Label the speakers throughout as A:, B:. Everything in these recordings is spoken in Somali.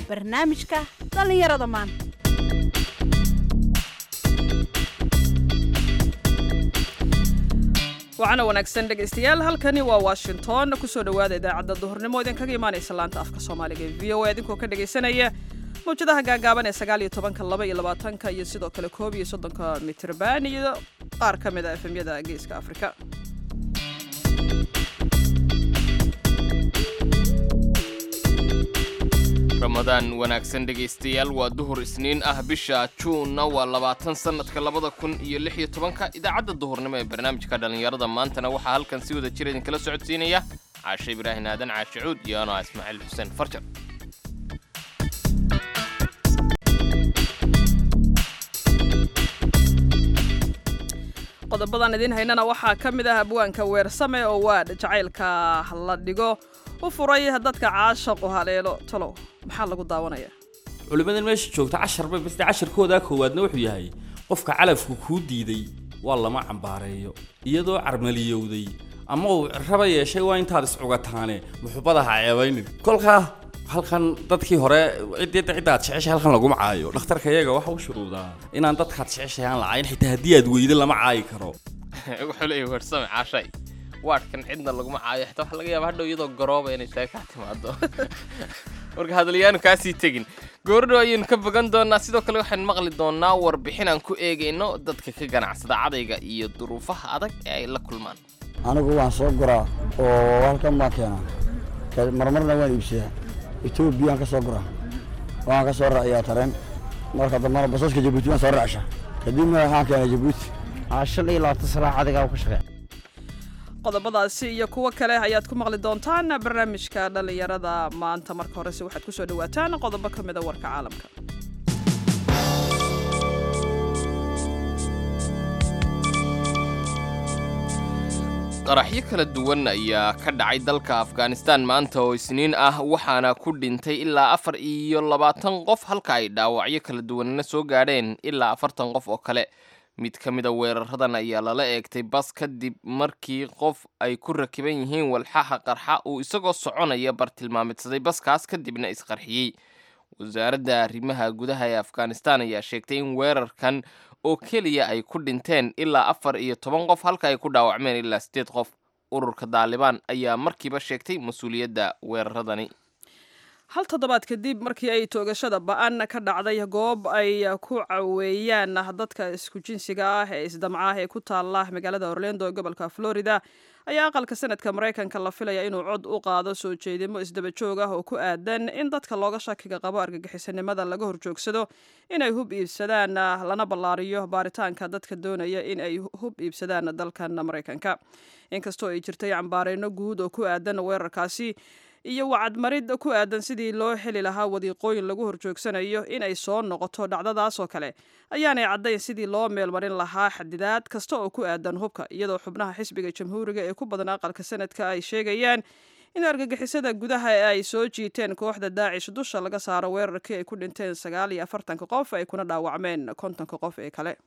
A: barnaamijka dhallinyarada maanta
B: waxaana wanaagsan dhegaystayaal halkani waa washington kusoo dhowaada idaacadda duhurnimo idinkaga imaanaysa laanta afka soomaaliga ee v o a idinkoo ka dhegaysanaya mawjadaha gaagaaban ee sagaal iyo tobanka laba iyo labaatanka iyo sidoo kale koob iyo soddonka mitrban iyo qaar ka mid a efemyada geeska afrika
C: ramadaan wanaagsan dhegaystayaal waa duhur isniin ah bisha juunna waa labaatan sannadka labada kun iyo lix iyo tobanka idaacadda duhurnimo ee barnaamijka dhallinyarada maantana waxaa halkan si wada jir idinkala socodsiinaya caashe ibraahin aadan caashe cuud iyo anoo ah ismaaciil xuseen farjar
B: qodobadan idiin haynana waxaa ka mid ah abwaanka weersame oo waadh jacaylka la dhigo u furay dadka caashaqu haleelo talow maxaa lagu daawanaya
D: culimmadan meesha joogta casharba bas casharkoodaa koowaadna wuxuu yahay qofka calafku kuu diiday waa lama cambaareeyo iyadoo carmaliyowday ama uu raba yeeshay waa intaad iscugataane muxubada ha ceebaynin kolkaa halkan dadkii hore ciddii ciddaad jeceshay halkan laguma caayo dhakhtarka iyaga waxa u shuruudaa inaan dadkaad jeceshay aan la caayin xitaa haddii aad weydo lama caayi karo
C: wuxuu leeyahay weersame caashay waadhkan cidna laguma caayo xitaa waxaa laga yaaba hadhow iyadoo garooba inay tahay kaa timaado marka hadalyaanu kaasii tegin goordhow ayaynu ka bogan doonaa sidoo kale waxaan maqli doonaa warbixin aan ku eegayno dadka ka ganacsada cadayga iyo duruufaha adag ee ay la kulmaan
E: anigu waan soo guraa oo halkan baan keenaa marmarna waan iibsadaa etoobiyaan ka soo guraa waan ka soo raaciyaa tareen marka dambana basaska jabuuti waan soo raacsha kadibna waxaan keenay jabuuti
F: shan iyo labaatan salaa cadigaa ka shaqeeya
B: qodobadaasi iyo kuwo kale ayaad ku maqli doontaan barnaamijka dhallinyarada maanta marka horese waxaad kusoo dhawaataan qodobo ka mida warka caalamka
C: qaraxyo kala duwan ayaa ka dhacay dalka afghanistan maanta oo isniin ah waxaana ku dhintay ilaa afar iyo labaatan qof halka ay dhaawacyo kala duwanna soo gaadheen ilaa afartan qof oo kale mid ka mida weeraradan ayaa lala eegtay bas kadib markii qof ay ku rakiban yihiin walxaha qarxa uu isagoo soconaya bartilmaamidsaday baskaas kadibna isqarxiyey wasaaradda arrimaha gudaha ee afghanistan ayaa sheegtay in weerarkan oo keliya ay ku dhinteen ilaa afar iyo toban qof halka ay ku dhaawacmeen ilaa siddeed qof ururka daalibaan ayaa markiiba sheegtay mas-uuliyadda weeraradani
B: hal toddobaad kadib markii ay toogashada ba-an ka dhacday goob ay ku caweeyaan dadka isku jinsiga ah ee isdamca ah ee ku taala magaalada orlando ee gobolka florida ayaa aqalka sanadka maraykanka la filaya inuu cod u qaado soo jeedimo isdaba joog ah oo ku aadan in dadka looga shakiga qabo argagixisanimada laga horjoogsado inay hub iibsadaan lana ballaariyo baaritaanka dadka doonaya in ay hub iibsadaan dalkan maraykanka inkastoo ay jirtay cambaareyno guud oo ku aadan weerarkaasi iyo wacadmarid ku aadan sidii loo heli lahaa wadiiqooyin lagu horjoogsanayo in ay soo noqoto dhacdadaas oo kale ayaanay caddayn sidii loo meelmarin lahaa xadidaad kasta oo ku aadan hubka iyadoo xubnaha xisbiga jamhuuriga ee ku badan aqalka sanadka ay sheegayaan in argagixisada gudaha ee ay soo jiiteen kooxda daacish dusha laga saaro weerarkii ay ku dhinteen sagaal iyo afartanka qof ay kuna dhaawacmeen kontonka qof ee kale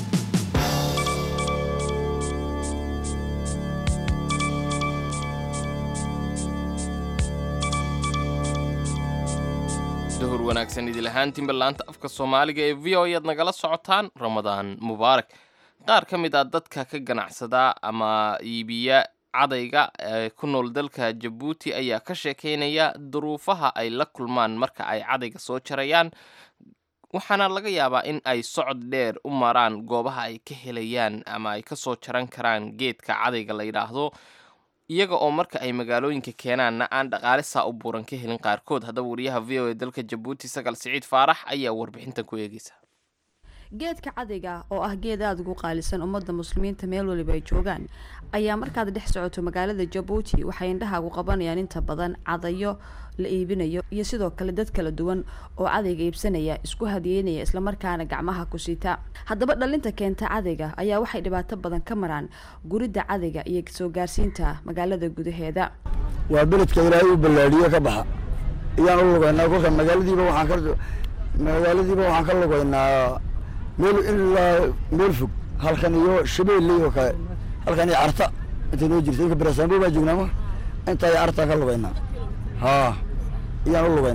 C: duhur wanaagsan idil ahaantiinba laanta afka soomaaliga ee v o ayaad nagala socotaan ramadaan mubaarak qaar ka mid ah dadka ka ganacsada ama iibiya cadayga ee ku nool dalka jabuuti ayaa ka sheekeynaya duruufaha ay la kulmaan marka ay cadayga soo jarayaan waxaana laga yaabaa in ay socod dheer u maraan goobaha ay ka helayaan ama ay ka soo jaran karaan geedka cadayga la yidhaahdo iyaga oo marka ay magaalooyinka keenaanna aan dhaqaale saa u buuran ka helin qaarkood haddaba wariyaha v o e dalka jabuuti sagal siciid faarax ayaa warbixintan ku eegeysa
G: geedka cadayga oo ah geed aada ugu qaalisan ummadda muslimiinta meel waliba ay joogaan ayaa markaad dhex socoto magaalada jabuuti waxay indhahaagu qabanayaan inta badan cadayo la iibinayo iyo sidoo kale dad kala duwan oo cadayga iibsanaya isku hadiyeynaya islamarkaana gacmaha ku sita haddaba dhalinta keenta cadayga ayaa waxay dhibaato badan ka maraan guridda cadayga iyo soo gaarsiinta magaalada gudaheeda
E: waa beledka ilaahay u ballaadhiye ka baxa iyaan u lugaynaa kolka magaaladiiba waxaan ka magaaladiiba waxaan ka lugaynaa meel ilaa meel fog halkan iyo shabeelley oo kale halkan iyo carta intay noo jirta inka barasaambo baa joognaa ma intaa iyo cartaa ka lugaynaa haa iyaan u lugaynaa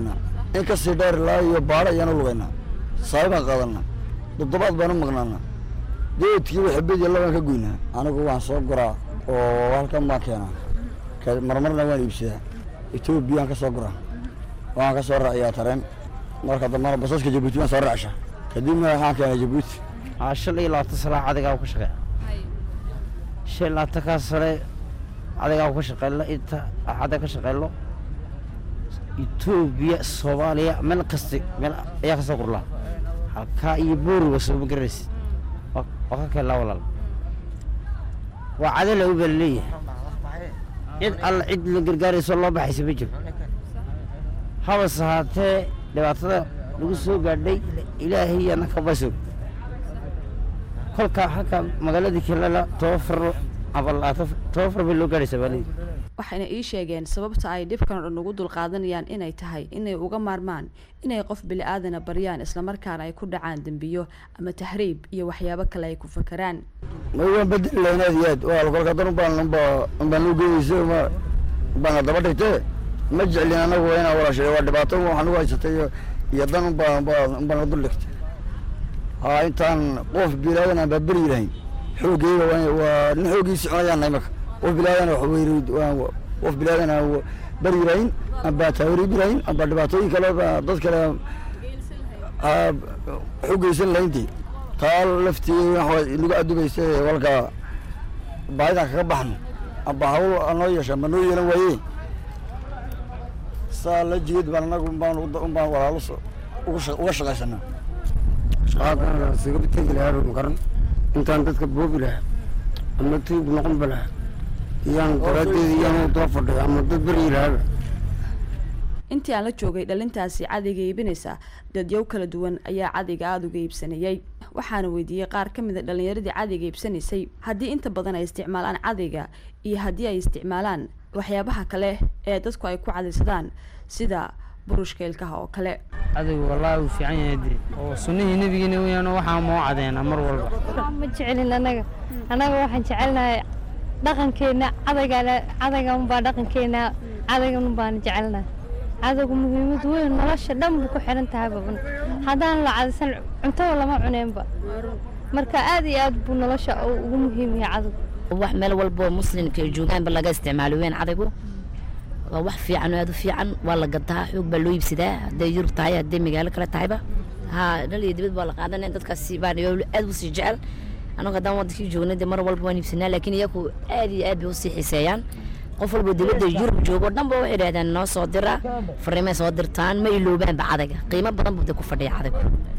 E: in kasii dheer ilaa iyo baadho ayaanu lugaynaa saabi baan qaadanaa toddobaad baanu maqnaanaa geedkii waxbediya labaan ka goynaa anigu waan soo guraa oo halkan baan keenaa ka- marmarna waan iibsadaa etoobiyaan ka soo guraa waan ka soo raaciyaa tareen marka dambana basaska jabuuti waan soo raacshaa kadibna waxaan keenaa jabuuti
F: aa shan iyo labaatan salaac adigaa ku shaqeeya shan iyo labaatankaa sane adigaa ku shaqeylo inta axada ka shaqeylo etoobiya soomaaliya meel kasta meel ayaa kasoo gurlaa halkaa iyo booriga sooma garanaysid waa waa ka keenlaa walaal waa cadala u baa laleeyahay cid alla cid la gargaarayso loo baxaysa ma jiro habas ahaatee dhibaatada lagu soo gaadhay ilaahay annaka basog kolka halka magaaladii kelala tobafar ama labaatan tobafar bay loo gaadhaysaa baaladi
G: waxayna ii sheegeen sababta ay dhibkan oo dhan ugu dulqaadanayaan inay tahay inay uga maarmaan inay qof bili-aadana baryaan islamarkaana ay ku dhacaan dembiyo ama tahriib iyo waxyaabo kale ay ku fakaraan
E: ma waan bedeli lahayn aad iyo aad waa kolka dan ubaan unba unbaan u geeyeysa ma ubaan haddaba dhigtee ma jeclin anagu waa inaan walaashay waa dhibaato waxaan ugu haysatay iyo iyo dan unbaa unbaa unbaan la dul dhigtay haa intaan qof bilaadan aan baaberi lahayn xoogeyga waa waa nin xooggiisi cunayaan nahay marka qof bilaadan wax weyri waan qof bilaadan aan beri lahayn amba taawaribi lahayn amba dhibaatooyin kale baa dad kale aa xoogeysan lahayntii taa laftii waxa inagu adugaysa ee walka baahidan kaga baxno amba hawl anoo yeesha ma noo yeelan waaye saa la jeed baan anagu umbaan umbaan walaalo so- uga sha- uga shaqaysanaa
H: shaqaadana isaga tegi lahaa ma garan intaan dadka boobi lahaa ama tuug noqon ba lahaa iyaan daraaddeeda iyaan daba fadhiya ama dad beryi lahaaba
G: intii aan la joogay dhalintaasi cadayga iibinaysa dadyow kala duwan ayaa cadayga aada uga iibsanayay waxaana weydiiyey qaar ka mid a dhalinyaradii cadayga iibsanaysay haddii inta badan ay isticmaalaan cadayga iyo haddii ay isticmaalaan waxyaabaha kale ee dadku ay ku cadaysadaan sida burushka ilkaha oo kale
I: adigu wallaahi uu fiican yahay dee oo sunnihii nebigeena weeyaan waxaa moo cadeena mar walba
J: ma jecelin annaga annaga waxaan jecelnahay dhaqankeena cadayga cadayga unbaa dhaqankeena cadaygan unbaan jecelnahay cadaygu muhiimad weyn nolosha dhan buu ku xiran tahay baban haddaan la cadaysan cuntada lama cuneenba marka aad iyo aad buu nolosha ugu muhiim yahay cadaygu
K: wax meel walbo muslimka ay joogaanba laga isticmaalo weyn cadaygu waa wax fiican oo aad u fiican waa la gadaa xoog baa loo iibsadaa hadday yurub tahay hadday magaalo kale tahayba ha dhal iyo dibad baa la qaadanaya dadkaasi baan aad u sii jecel anagu haddaan wadankii joognay dee mar walba waan iibsanaa laakiin iyagu aad iyo aad bay usii xiiseeyaan qof walba dibadda yurub joogo o dhan ba waxay idhahdaan noo soo dira fariimay soo dirtaan ma iloobaanba cadayga qiimo badan buu dee ku fadhiya cadaygu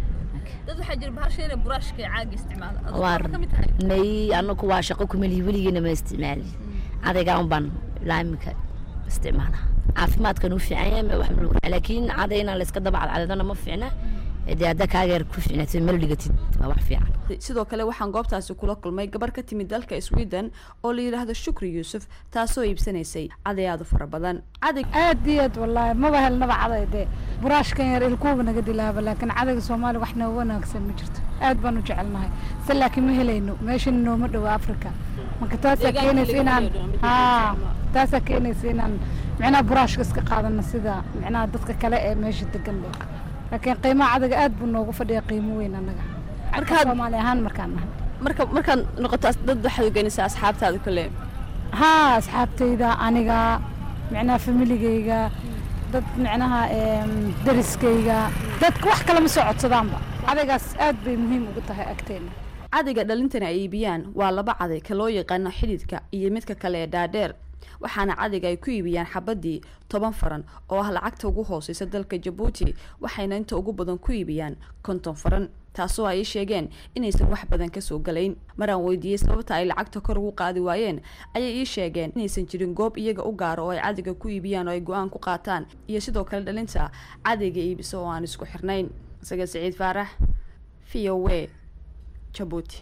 L: dad waxaa jira bahasha inay buraashka iyo caaga isticmaala
K: waa may anagu waa shaqo kumelihi weligeena ma isticmaali cadayga un baan ilaa imika isticmaala caafimaadkan u fiican yahay ma wax ma lagu laakiin caday inaan la iska daba cadcadadana ma fiicna dee hadda kaageer ku fiicnatid meel dhigatid waa wax fiican
G: sidoo kale waxaan goobtaasi kula kulmay gabar ka timid dalka sweden oo la yidhaahdo shukri yuusuf taasoo iibsanaysay caday aada u fara badan caday
M: aad iyo aad wallaahi maba helnaba caday dee buraashkan yar ilkuuba naga dilaaba laakiin cadayga soomaaliya wax nooga wanaagsan ma jirto aad baan u jecelnahay se laakiin ma helayno meeshana nooma dhowo africa marka taasaa keenaysa inaan haa taasaa keenaysa inaan micnaha buraashka iska qaadano sida micnaha dadka kale ee meesha degan le laakiin qiimaha cadaga aad buu noogu fadhiya qiimo weyn annaga markaa soomaali ahaan markaan nahay
G: marka markaad noqoto dad waxaad ugeynaysaa asxaabtaada kale
M: haa asxaabtayda aniga micnaha familigayga dad micnaha dariskayga dadka wax kale ma soo codsadaanba cadaygaas aad bay muhiim ugu tahay agteena
G: cadayga dhalintana ay iibiyaan waa laba caday ka loo yaqaano xididka iyo midka kale ee dhaadheer waxaana cadayga ay ku iibiyaan xabadii toban faran oo ah lacagta ugu hooseysa dalka jabuuti waxayna inta ugu badan ku iibiyaan konton faran taasoo ay sheegeen inaysan wax badan kasoo galayn maraan weydiiyey sababta ay lacagta kor ugu qaadi waayeen ayay ii sheegeen inaysan jirin goob iyaga u gaaro oo ay cadayga ku iibiyaan oo ay go-aan ku qaataan iyo sidoo kale dhalinta cadayga iibisa oo aan isku xirnayn isaga siciid faarax v o w jabuuti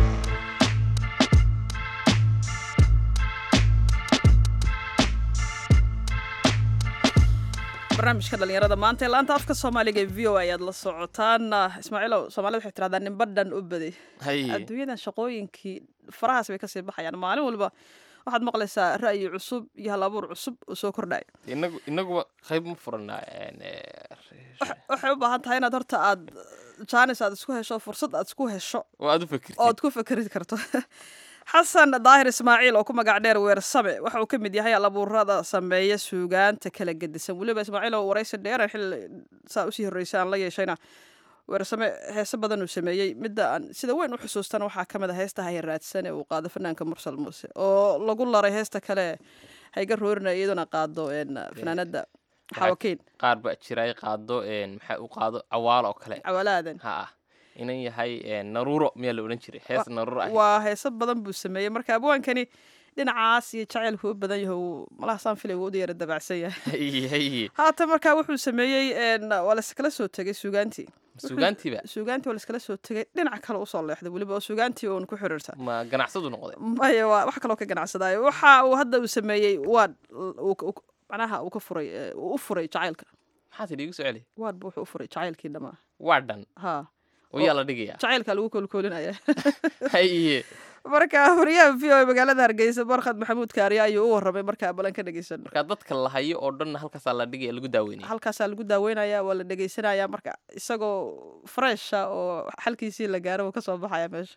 B: barnaamijka dhalinyarada maanta ee laanta afka soomaaliga ee v o ayaad la socotaan ismaaciilow soomaalida waxay tirahdaan ninba dhan u baday adduunyadan shaqooyinkii farahaas bay kasii baxayaan maalin walba waxaad maqlaysaa ra'yi cusub iyo hal abuur cusub oo soo kordhaya
C: inagu inaguba qayb ma furanaa
B: waxay u baahan tahay inaad horta aad jaanis aad isku hesho fursad aad isku hesho
C: oo aad u fikirtid
B: ood ku fikri karto xasan daahir ismaaciil oo ku magac dheer weersame waxa uu ka mid yahay alabuurada sameeya suugaanta kala gedisan weliba ismaaciil oo waraysi dheeran xilli saa usii horreysa aan la yeeshayna weersame heese badan uu sameeyey midda aan sida weyn u xusuustana waxaa ka mid a heesta hayaraadsan ee uu qaado fanaanka mursal muuse oo lagu laray heesta kale hayga roorina iyaduna qaado fanaanada xawakiin
C: qaar baa jira ay qaado maxaa u qaado cawaalo oo kale
B: cawaalaadan
C: ha ah inan yahay naruuro miyaa la odhan jiray hees naruuro ah
B: waa heeso badan buu sameeyey marka abwaankani dhinacaas iyo jacaylku u badan yahay malaha saan filay wuu u yara dabacsan yahay haatan markaa wuxuu sameeyey waa layskala soo tegay suugaantii
C: suugaantiiba
B: suugaantii waa layskala soo tegay dhinac kale usoo leexday weliba oo suugaantii uun ku xiriirta
C: ma ganacsadu noqday
B: maya waa wax kaloo ka ganacsadaayo waxa uu hadda uu sameeyey waad macnaha uu ka furay uu u furay jacaylka
C: maxaa tidhi igu soo celi
B: waadba wuxuu u furay jacaylkii dhamaa
C: waa dhan
B: ha
C: oo yaa la dhigaya
B: jacaylka lagu koolkoolinaya
C: haye
B: marka wariyaha v o magaalada hargeysa barkhad maxamuud kaariya ayuu u warramay markaa balan ka dhegeysan
C: marka dadka la hayo oo dhan halkaasaa la dhigaya lagu daaweynaya
B: halkaasaa lagu daaweynaya waa la dhegeysanaya marka isagoo fresha oo xalkiisii la gaaro uu kasoo baxaya meesha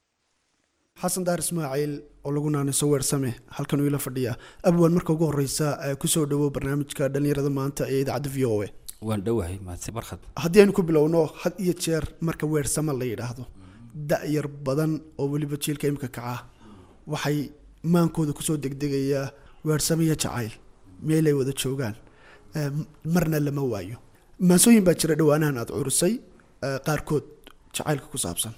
N: xasan daar ismaaciil oo lagu naaniso weersame halkan uu ila fadhiya abwan marka ugu horeysa kusoo dhawow barnaamijka dhalinyarada maanta ee idaacadda v o a
D: waan dhowahay mahadsan barkhad
N: haddii aynu ku bilowno had iyo jeer marka weersame la yidhaahdo da-yar badan oo weliba jiilka imika kaca waxay maankooda kusoo degdegayaa weersame iyo jacayl meelay wada joogaan marna lama waayo maansooyin baa jira dhowaanahan aada curusay qaarkood jacaylka ku saabsan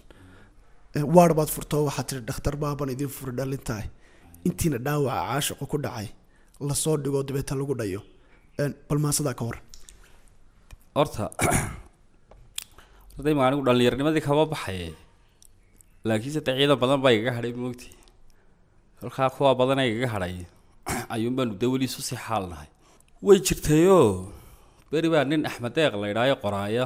N: waar baad furtoo waxaad tiri dhakhtar baaban idin furi dhalintahay intiina dhaawaca caashiqo ku dhacay lasoo dhigo dabeeta lagu dhayo bal maasadaa ka hor
D: horta horta ima anigu dhallinyarnimadii kama baxaye laakiinse dee ciidan badan baa igaga hadhay moogti kolkaa kuwa badan igaga hadhay ayuun baanu dee weli isu sii xaalnahay way jirtayoo beri baa nin axmed deeq la idhaayo qoraaya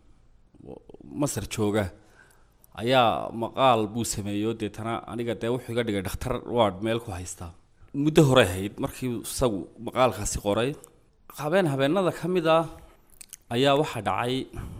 D: masar jooga ayaa maqaal buu sameeyo deetana aniga dee wuxuu iga dhigay dhakhtar waad meel ku haystaa muddo hore ahayd markii isagu maqaalkaasi qoray habeen habeenada ka mid ah ayaa waxaa dhacay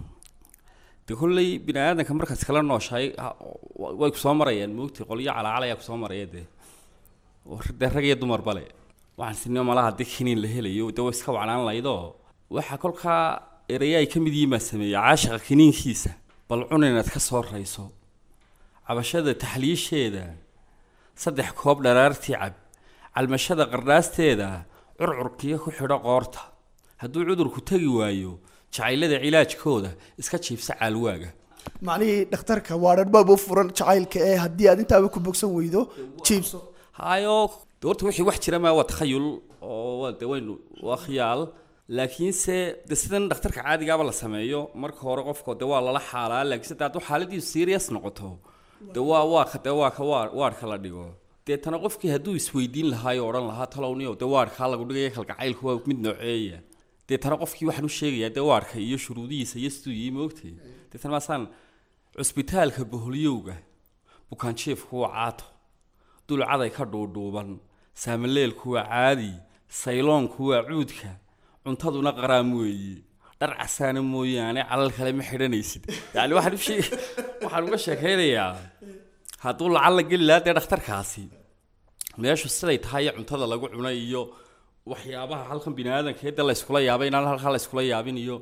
D: de kolley bini aadanka markaas kala nooshahay way kusoo marayaan moogtay qolyo calaacal ayaa kusoo maraya dee dee rag iyo dumar bale waxaan sinimo malaha dee kiniin la helayo dee way iska wacnaan laydoo waxaa kolkaa eraya ay ka mid yihiin baa sameeyey caashiqa kiniinkiisa bal cun inaad ka soo rayso cabashada taxliisheeda saddex koob dharaartii cab calmashada qardhaasteeda curcurkiyo ku xidho qoorta hadduu cudurku tegi waayo jacaylada cilaajkooda iska jiibsa caalwaaga
N: macnihii dhakhtarka waa dharbaaba u furan jacaylka ee haddii aad intaaba ku bogsan weydo jiibso
D: hayo de horta wixii wax jira maa waa takhayul oo waa de waynu waa khiyaal laakiinse de sidan dhakhtarka caadigaaba la sameeyo marka hore qofka de waa lala xaalaa laakiinse de hadduu xaaladiisu serious noqoto de waa waa ka de waa ka waa waarka la dhigo deetana qofkii hadduu isweydiin lahaa oo odhan lahaa talowniyo de waarkaa lagu dhigaya kalgacaylku waa mid nooceeya deetana qofkii waxaan u sheegayaa dee waarka iyo shuruudihiisa iyo siduu yii moogtay deetana maasaan cusbitaalka boholyowga bukaanjiefku waa caato dulcaday ka dhuudhuuban saamaleelku waa caadi sayloonku waa cuudka cuntaduna qaraam weeye dhar casaana mooyaane calal kale ma xidhanaysid yacni waxaan u sheeg waxaan uga sheekaynayaa hadduu lacal la geli lahaa dee dhakhtarkaasi meeshu siday tahay cuntada lagu cunay iyo waxyaabaha halkan bini aadanka de layskula yaabay inaan halkaa layskula yaabin iyo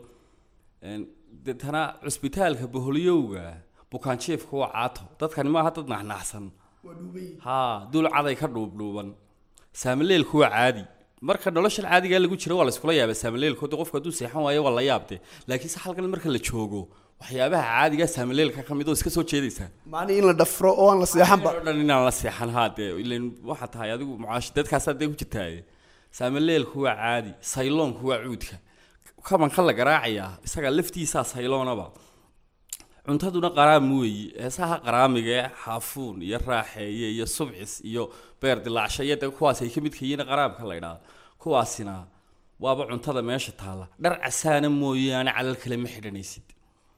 D: deetana cusbitaalka boholyowga bukaanjiefka waa caato dadkani maaha dad naxnaxsan ha dulcaday ka dhuubdhuuban saamaleelku waa caadi marka noloshan caadigaa lagu jiro waa layskula yaaba saamaleelko de qofku hadduu seexan waayo waa la yaabde laakiinse halkan marka la joogo waxyaabaha caadigaa saamaleelka ka mid oo iska soo jeedaysaa
N: macnihii in la dhafro oo aan la seexanba
D: oo dhan inaan la seexan haa dee ilan waxaa tahay adigu mucaash dadkaasaa dee ku jirtaaye saamaleelku waa caadi sayloonku waa cuudka kabanka la garaacayaa isaga laftiisaa sayloonaba cuntaduna qaraam weeyi heesaha qaraamiga ee xaafuun iyo raaxeeye iyo subcis iyo beer dilaacsha iyo de kuwaas ay ka midka yihiin qaraamka la idhaahdo kuwaasina waaba cuntada meesha taalla dhar casaana mooyaane calal kale ma xidhanaysid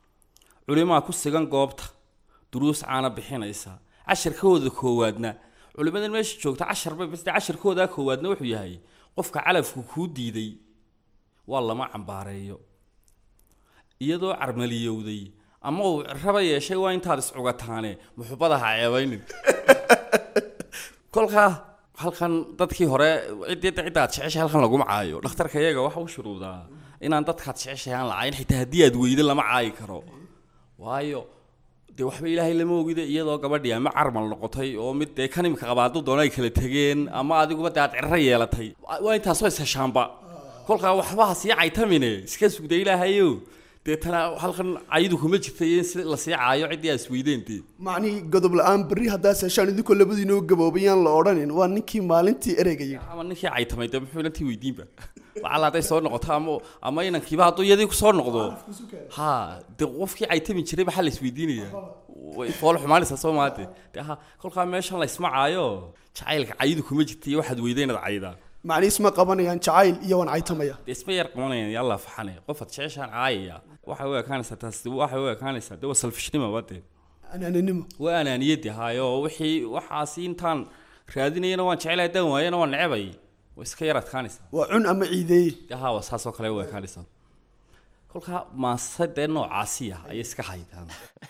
D: culimaa ku sigan goobta duruus caana bixinaysa casharkooda koowaadna culimadan meesha joogta casharba bas dee casharkoodaa koowaadna wuxuu yahay qofka calafku kuu diiday waa lama cambaareeyo iyadoo carmaliyowday ama uu raba yeeshay waa intaad iscugataane muxubada ha ceebaynin kolkaa halkan dadkii hore ciddii ciddaad jeceshay halkan laguma caayo dhakhtarka iyaga waxa u shuruudaa inaan dadkaad jeceshay aan la caayin xitaa haddii aad weydo lama caayi karo waayo dee waxba ilaahay lama ogida iyadoo gabadhii ama carmal noqotay oo mid dee kanimka qabaadu doona ay kala tegeen ama adiguba dee aad cirro yeelatay waa intaasoo isheshaanba kolkaa waxba ha sii caytamine iska sugda ilaahayo deetana halkan cayidu kuma jirtay in si la sii caayo ciddii aad isweydeen dee
N: macnihii godob la-aan berri haddaas heshaan idinkoo labadiinoo gaboobayaan la odhanin waa ninkii maalintii ereyga yidhi
D: ama ninkii caytamay dee muxuu inantii weydiinba lacala hadday soo noqoto ama ama inankiiba hadduu iyadii ku soo noqdo ha dee qofkii caytami jiray maxaa la isweydiinaya way fool xumaanaysaa soo maate dee ha kolkaa meeshan la isma caayo jacaylka cayidu kuma jirta iyo waxaad weyday inaad caydaa
N: macnii isma qabanayaan jacayl iyo waan caytamaya
D: dee isma yar qabanayaan yalla faxane qofaad jeceshaan caayaya waxay u ekaanaysaa taas waxay u ekaanaysaa dee waa salfishnima waa dee
N: anaananimo
D: waa anaaniyadii haayo wixii waxaasi intaan raadinayana waan jecelahay haddaan waayana waan necebay way iska yar adkaanaysaa
N: waa cun ama ciideeye
D: haa waa saasoo kale u ekaanaysaa kolkaa maase dee noocaasiya ayay iska haydaan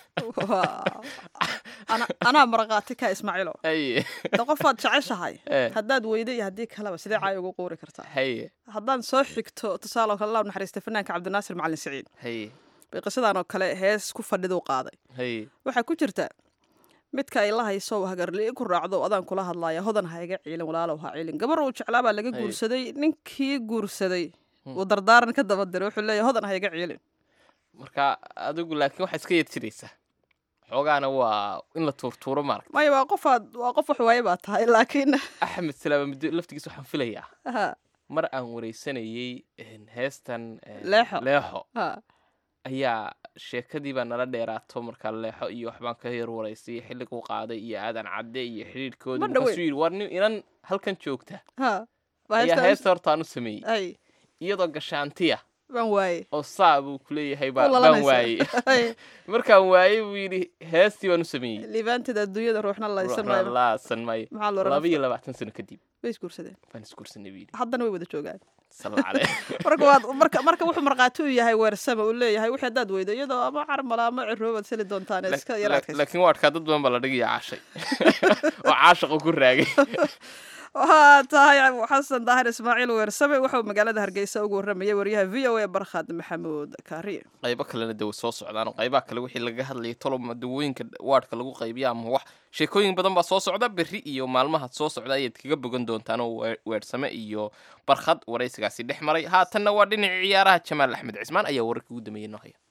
B: Ana- anaa maraqaati ka ismaaciilo
C: haye
B: de qofaad jeceshahay
C: Eh.
B: haddaad weydo iyo haddii kaleba sidee caay ugu quuri kartaa
C: haye
B: haddaan soo xigto tusaale oo kale allah u naxariista fanaanka cabdinaasir macalin siciid
C: haye
B: bay qisadan oo kale hees ku fadhiduu qaaday
C: haye
B: waxaa ku jirta midka ay la hayso hagarli ku raacdo adaan kula hadlaya hodan ha iga ciilin walaalow ha ciilin gabar uu jeclaa baa laga
C: Hay.
B: guursaday ninkii guursaday
C: Hmm.
B: uu dardaaran ka daba diray wuxuu leeyahay hodan ha iga ciilin
C: marka adigu laakiin waxaa iska yad jiraysaa xoogaana waa in la tuurtuuro maaragta
B: maya waa qofaad waa qof wax waaye baa tahay laakiin
C: axmed salaama muddo laftigiisa waxaan filayaa
B: ha
C: mar aan wareysanayey een, heestan een,
B: Leexo.
C: leexo
B: ha
C: ayaa sheekadii baa nala dheeraato markaa leexo iyo waxbaan ka yar waraystay xilliguu qaaday iyo aadan cadde iyo xidhiidhkoodii
B: Ma dhoweyn.
C: markaasuu yidhi war nin inan halkan joogta
B: ha waa
C: ayaa
B: heestan-
C: heesta hortaan u sameeyey
B: ay
C: iyadoo gashaantiya
B: baan waaye
C: oo saa buu kuleeyahay
B: U
C: baa- baan
B: lalanaysa.
C: waayey
B: Ay.
C: markaan waayey buu yidhi heestii baan u sameeyey
B: liibaanteeda adduunyada ruuxna laysan
C: ruuxna
B: maayo
C: laasan maayo
B: maxaa la oran
C: laba iyo labaatan sano kadib
B: way isguursadeen
C: baan isguursanay buu yidhi
B: haddana way wada joogaan
C: salla calee
B: marka waad marka marka wuxuu markhaati u yahay weersama uu leeyahay wixii haddaad weydo iyadoo ama carmala ama ciroobaad seli doontaan ee iska
C: La-
B: yaraadkaysa
C: laakiin waa adkaa dad badan baa la dhigaya caashay oo caashaqu ku raagay
B: waxaa tahay xasan daahir ismaaciil weersame wuxuu magaalada hargeysa ugu waramayay waryaha v o a barkhad maxamuud kaariye
C: qaybo kalena de way soo socdaan oo qaybaha kale wixii laga hadlayay toloma dawooyinka waadhka lagu qaybiya ama wax sheekooyin badan baa soo socda berri iyo maalmaha soo socda ayaad kaga bogan doontaan oo weer- weersame iyo barkhad waraysigaasi dhex maray haatanna waa dhinacii ciyaaraha jamaal axmed cismaan ayaa wararka ugu dambeeyey noo haya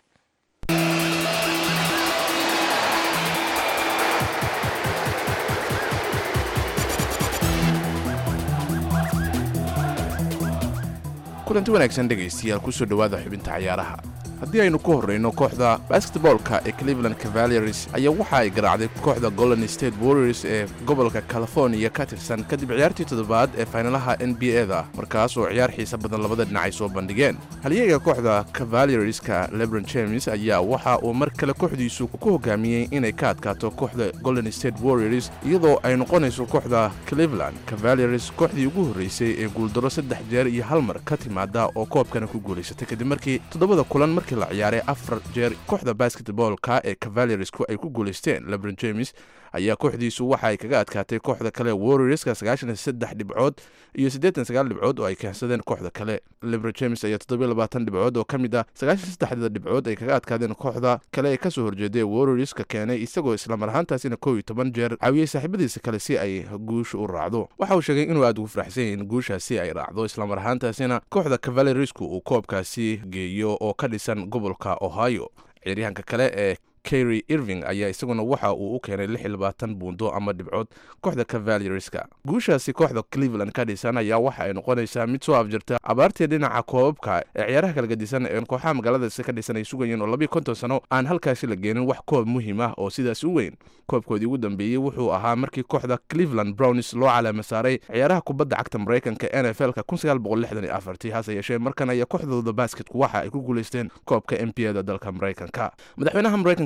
O: kulanti wanaagsan dhegaystayaal kusoo dhowaada xubinta cayaaraha haddii aynu ku horrayno kooxda basketboolka ee cleveland cavaliers ayaa waxa ay garaacday kooxda golden state warriors ee gobolka california ka tirsan kadib ciyaartii toddobaad ee faynalaha n b a da markaas oo ciyaar xiisa badan labada dhinac ay soo bandhigeen halyeega kooxda cavalierska lebron james ayaa waxa uu mar kale kooxdiisu ku hogaamiyey inay ka adkaato kooxda golden state warriors iyadoo ay noqonayso kooxda cleveland cavaliers kooxdii ugu horreysay ee guuldaro saddex jeer iyo hal mar ka timaada oo koobkana ku guulaysatay kadib markii toddobada kulan markii la ciyaaray afar jeer kooxda basketboolka ee cavaliersku ay ku guulaysteen lebron james ayaa kooxdiisu waxa ay kaga adkaatay kooxda kale warriorska sagaashan iyo saddex dhibcood iyo siddeetan sagaal dhibcood oo ay keensadeen kooxda kale lebron james ayaa toddobiyo labaatan dhibcood oo ka mid ah sagaashan saddexda dhibcood ay kaga adkaadeen kooxda kale ee kasoo horjeeday warriorska keenay isagoo islamar ahaantaasina kow iyo toban jeer caawiyey saaxiibadiisa kale si ay guusha u raacdo waxa uu sheegay inuu aad ugu faraxsan yahay in guushaasi ay raacdo islamar ahaantaasina kooxda cavaliersku uu koobkaasi geeyo oo ka dhisan gobolka ohio ciyaaryahanka kale ee kary irving ayaa isaguna waxa uu u keenay lix iyo labaatan buundo ama dhibcood kooxda cavalierska guushaasi kooxda cleveland ka dhisan ayaa waxa ay noqonaysaa mid soo afjirta abaartii dhinaca koobabka ee ciyaaraha kala gadisan ee kooxaha magaaladaasi ka dhisan ay sugayeen oo labiyo konton sano aan halkaasi la geenin wax koob muhiim ah oo sidaas u weyn koobkoodii ugu dambeeyey wuxuu ahaa markii kooxda cleveland browns loo calaama saaray ciyaaraha kubadda cagta maraykanka n f l ka hase yeeshee markan ayaa kooxdooda basketku waxa ay ku guulaysteen koobka n b a da dalka maraykanka madaxweynaha maraykanka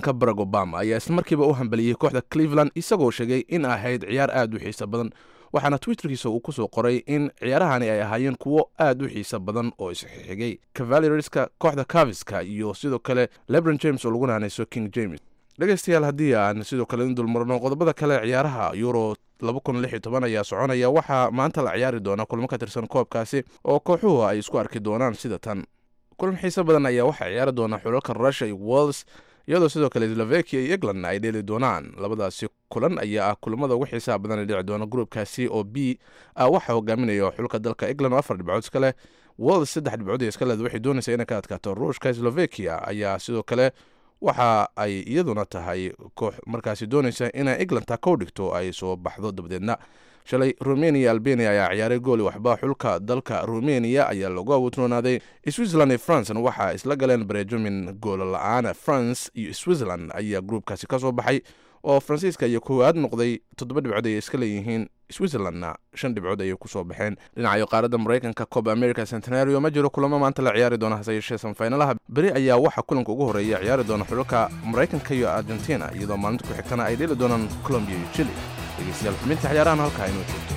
O: maraykanka barack obama ayaa islamarkiiba u hambaliyey kooxda cleveland isagoo sheegay in ahayd ciyaar aad u xiiso badan waxaana twitterkiisa uu kusoo qoray in ciyaarahani ay ahaayeen kuwo aad u xiiso badan oo isxigay cavalierska kooxda caviska iyo sidoo kale lebron james oo lagu naanayso king james dhegaystayaal haddii aan sidoo kale in dulmarno qodobada kale ciyaaraha euro ayaa soconaya waxaa maanta la ciyaari doona kulmo ka tirsan koobkaasi oo kooxuhu ay isku arki doonaan sida tan kulan xiise badan ayaa waxaa ciyaari doona xulalka russia iyo wals iyadoo sidoo kale slovakia iyo england ay dheeli doonaan labadaasi kulan ayaa ah kulamada ugu xiisaha badan ee dhici doona gruupkaasi oo b ah waxaa hogaaminaya xulka dalka england oo afar dhibcood iska leh wals saddex dhibcood ee iska leed waxay doonaysaa inay ka adkaato ruushka slovakia ayaa sidoo kale waxa ay iyaduna tahay koox markaasi doonaysa inay england ta kow dhigto ay soo baxdo dabadeedna shalay rumeniya albania ayaa ciyaaray gooli waxba xulka dalka rumeniya ayaa lagu awoodroonaaday switzerland iyo francena waxaa isla galeen bareejomin goola la-aan france iyo switzerland ayaa gruupkaasi ka soo baxay oo faransiiska iyo koowaad noqday toddoba dhibcood ayay iska leeyihiin switzerlandna shan dhibcood ayay kusoo baxeen dhinacayo qaaradda maraykanka coba america centenario ma jiro kulamo maanta la ciyaari doona hase yeeshee sanfaynalaha beri ayaa waxaa kulanka ugu horreeya ciyaari doona xulalka maraykanka iyo argentina iyadoo maalinta ku xigtana ay dheli doonaan colombiya iyo chile dhegeystayaal xubinta ciyaarahan halkaa inoo joogto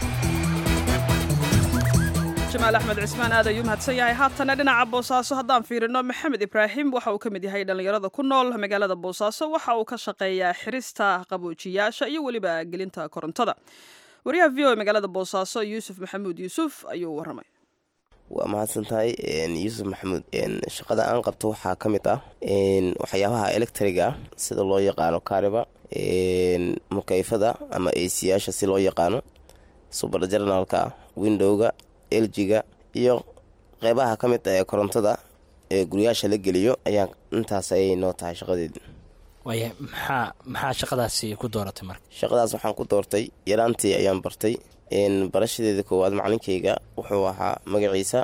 B: jamaal axmed cismaan aad ayuu mahadsan yahay haatana dhinaca boosaaso haddaan fiirino maxamed ibraahim waxa uu ka mid yahay dhallinyarada ku nool magaalada boosaaso waxa uu ka shaqeeyaa xirista qaboojiyaasha iyo weliba gelinta korontada wariyaha v o e magaalada boosaaso yuusuf maxamuud yuusuf ayuu waramay
P: waa mahadsan tahay yuusuf maxamuud shaqada aan qabto waxaa ka mid ah waxyaabaha electriga ah sida loo yaqaano kaariba mukayfada ama esiyaasha si loo yaqaano subar jarnalka windowga eljiga iyo qeybaha ka mid ah ee korontada ee guryaasha la geliyo ayaa intaas ayay noo tahay shaqadeedi
Q: waaya maxaa maxaa shaqadaasi ku dooratay marka
P: shaqadaas waxaan ku doortay yaraantii ayaan bartay barashadeeda koowaad macalinkayga wuxuu ahaa magaciisa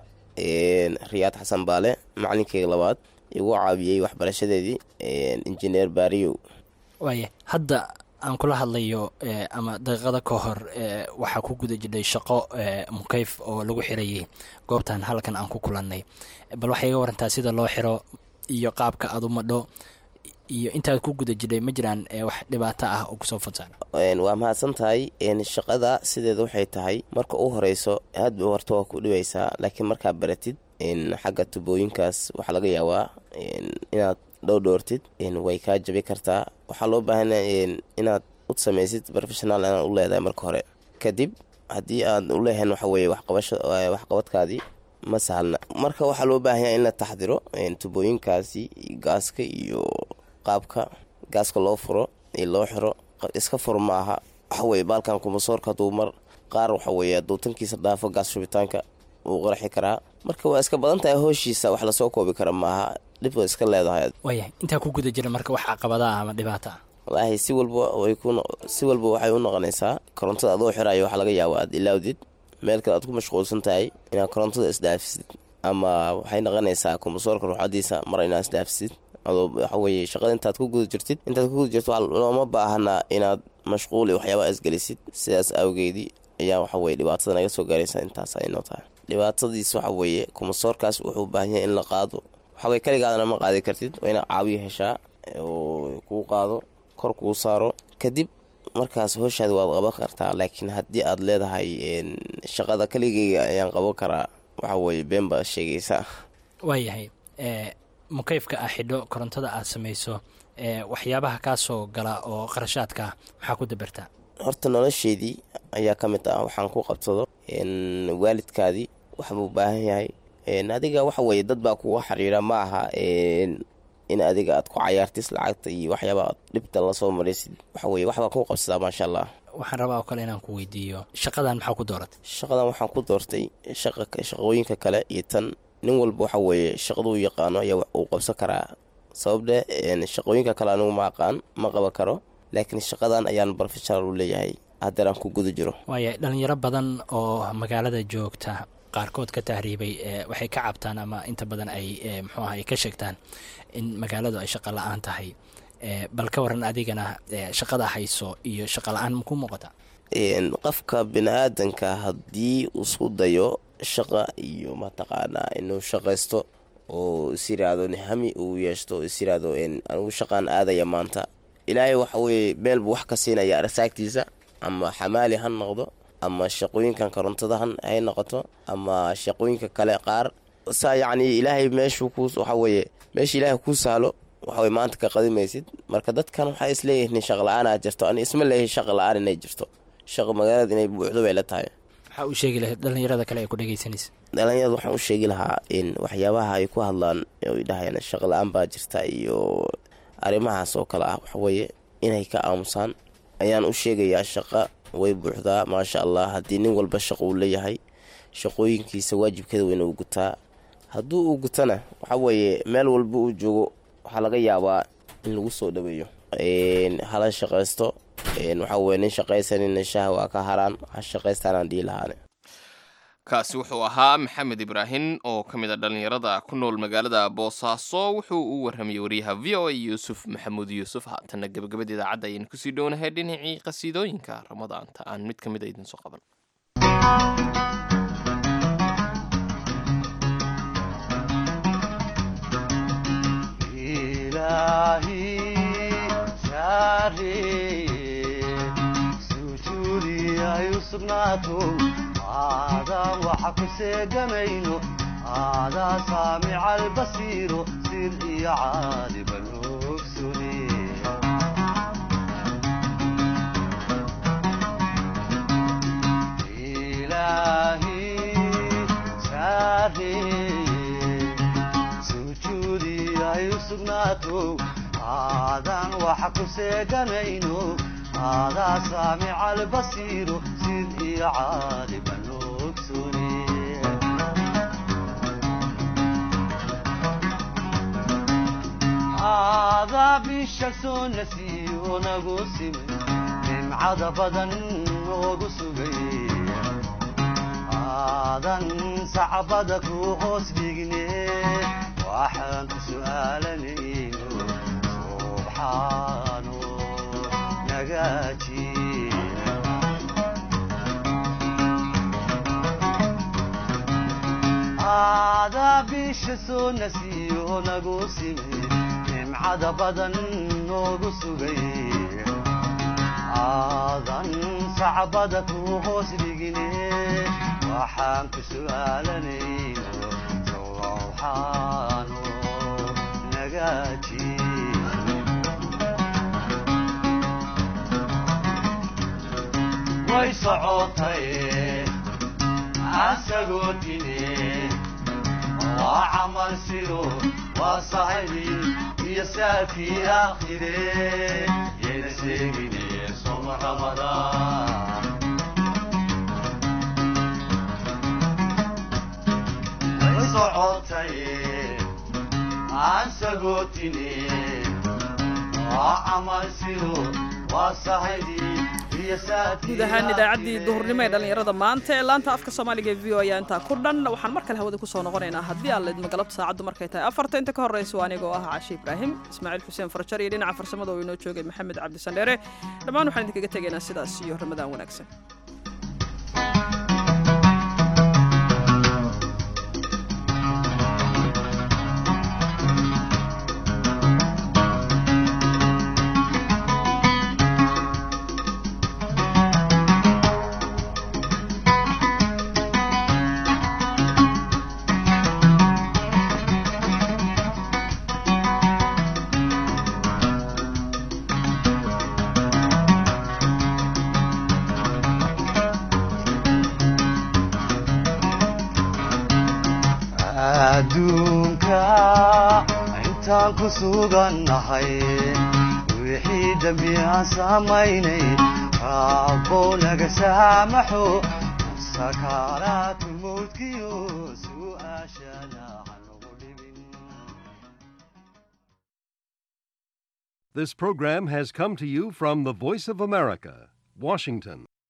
P: riyaad xasan baale macalinkayga labaad igu caawiyey waxbarashadeedii injineer baariyow
Q: waaya hadda aan kula hadlayo ama daqiiqada ka hor waxaa ku guda jidhay shaqo mukayf oo lagu xirayay goobtan halkan aan ku kulannay bal waxay iga warantaa sida loo xiro iyo qaabka aad u madho iyo intaad ku guda jidhay ma jiraan wax dhibaato ah oo kusoo fadsaara
P: waa mahadsan tahay shaqada sideeda waxay tahay marka u horeyso aadba horta waa ku dhibaysaa laakiin markaa baratid xagga tubooyinkaas waxaa laga yaabaa inaad dhowdhoortid way kaa jabi kartaa waxaa loo baahana inaad u samaysid professional inaad u leedahay marka hore kadib haddii aad u leehayn waxaweye waxqabadkaadii ma sahalna marka waxaa loo baahanya in la taxdiro tubooyinkaasi gaaska iyo qaabka gaaska loo furo iyo loo xiro iska fur maaha waxaweye baalkan kumasoorka haduu mar qaar waxaweye hadduu tankiisa dhaafo gaas shubitaanka wuu qarxi karaa marka waa iska badan tahay hooshiisa wax lasoo koobi kara maaha dhib waa iska leedahay
Q: waayahay intaa ku guda jira marka wax caqabadaah ama dhibaata ah
P: walaahi si walba way ku si walba waxay u noqonaysaa korontada adoo xirayo waxaa laga yaaba aad ilaawdid meel kale aad ku mashquulsan tahay inaad korontada isdhaafisid ama waxay noqonaysaa kumasoorka ruuxadiisa mar inaad isdhaafisid adoo waxaweye shaqada intaad ku guda jirtid intaad ku guda jirto looma baahanaa inaad mashquuli waxyaabaa isgelisid sidaas awgeedii ayaa waxaweye dhibaatada naga soo gaaraysa intaas ay noo tahay dhibaatadiis waxa weeye kumasoorkaas wuxuu baahan yahay in la qaado waxaweye kaligaadana ma qaadi kartid waa inaad caawiyo heshaa oo kuu qaado kor kuu saaro kadib markaas hooshaada waad qaban kartaa laakiin haddii aad leedahay shaqada kaligeyga ayaan qaban karaa waxa weye been baa sheegaysa
Q: waayahay mukayfka ah xidho korontada aad samayso waxyaabaha kaa soo gala oo qarashaadka maxaa ku dabartaa
P: horta nolosheedii ayaa ka mid ah waxaan ku qabsado waalidkaadii waxbuu baahan yahay adiga waxa weye dad baa kuga xiriira ma aha in adiga aad ku cayaartis lacagta iyo waxyaaba aad dhibta lasoo maraysid waxaweye waxbaa ku qabsadaa maasha allah
Q: waxaan rabaa oo kale inaan ku weydiiyo shaqadan maxaa ku dooratay
P: shaqadan waxaan ku doortay shaqooyinka kale iyo tan nin walba waxa weeye shaqaduu yaqaano ayaa uu qabsan karaa sababde shaqooyinka kale anigu ma aqaan ma qaban karo laakiin shaqadan ayaan professional u leeyahay haddeeraan ku guda jiro
Q: waaya dhalinyaro badan oo magaalada joogta qaarkood ka tahriibay waxay ka cabtaan ama inta badan ay muxuu aha ay ka sheegtaan in magaaladu ay shaqo la-aan tahay bal ka waran adigana shaqada hayso iyo shaqo la-aan maku muuqata
P: qofka bini-aadanka haddii isku dayo shaqa iyo mataqaanaa inuu shaqaysto oo is yiraahdo hami uu yeeshto oo is yiraahdo anigu shaqaan aadaya maanta ilaahay waxa weeye meel buu wax ka siinaya arsaagtiisa ama xamaali ha noqdo ama shaqooyinkan korontada hay noqoto ama shaqooyinka kale qaar saa yacni ilaahay meeshuu ku waxa weeye meesha ilaahay kuu sahlo waxa weye maanta ka qadimaysid marka dadkan waxay isleeyihiin shaq la-aan aad jirto ani isma leeyahay shaqa la-aan inay jirto shaqa magaalada inay buuxdo bay la tahay
Q: maxaa u sheegi lahayd dhallinyarada kale ee ku dhegaysanaysa
P: dhalinyarada waxaan u sheegi lahaa in waxyaabaha ay ku hadlaan ay dhahayaan shaqa la-aan baa jirta iyo arrimahaas oo kale ah waxaweeye inay ka aamusaan ayaan u sheegayaa shaqa way buuxdaa maasha allah haddii nin walba shaqo uu leeyahay shaqooyinkiisa waajibkeeda weyna uu gutaa hadduu uu gutana waxa weeye meel walba uu joogo waxaa laga yaabaa in lagu soo dhaweeyo hala shaqaysto waxa weye nin shaqaysanina shaha waa ka haraan ha shaqaystaanaan dhihi lahaane
C: kaasi wuxuu ahaa maxamed ibraahim oo ka mid a dhallinyarada ku nool magaalada boosaaso wuxuu u warramayey wariyaha v o a yuusuf maxamuud yuusuf haatanna gebagabada idaacadda ayaynu kusii dhownahay dhinacii qasiidooyinka ramadaanta aan mid ka mid a idin soo qaban
R: aadaan waxa ku seegamayno aadaa saamica albasiiro sir iyo caaliban ogsune ilaahi saareeye sujuudi ay u sugnaato aadaan waxa ku seeganayno aadaa saamica albasiiro sid iyo caaliban ogsune aadaa bisha soo nasiyo nagu simay nimcada badan noogu sugay aadan sacbada ku hoos dhigne waxaan ku su'aalanayno subxaano nagaaji aadaa bisha soo nasiyo nagu simay nimcada badan noogu sugay aadan sacbada ku hoos dhigine waxaan ku su'aalanayno sowxaano nagaaji way socotay asagoo dine waa camal sido waa sahibi iyo saafii aakhire yayna sheegine soma ramadaan way socotay asagoo dine waa camal sido waa sahibi
B: guud ahaan idaacaddii duhurnimo ee dhallinyarada maanta ee laanta afka soomaaliga e v o ayaa intaa ku dhan waxaan mar kale hawada kusoo noqonaynaa haddii aan laidma galabta saacaddu markay tahay afarta inta ka horraysa waa anigoo ah caashi ibraahim ismaaciil xuseen farjar iyo dhinaca farsamada oo inoo joogay maxamed cabdisandheere dhammaan waxaan idinkaga tegaynaa sidaas iyo ramadaan wanaagsan
R: adduunka intaan ku sugannahay wixii dembi aan samaynay raabbow naga saamaxo sakaaraatulmowdkiyo su'aashana
S: This program has come to you from the Voice of America, Washington.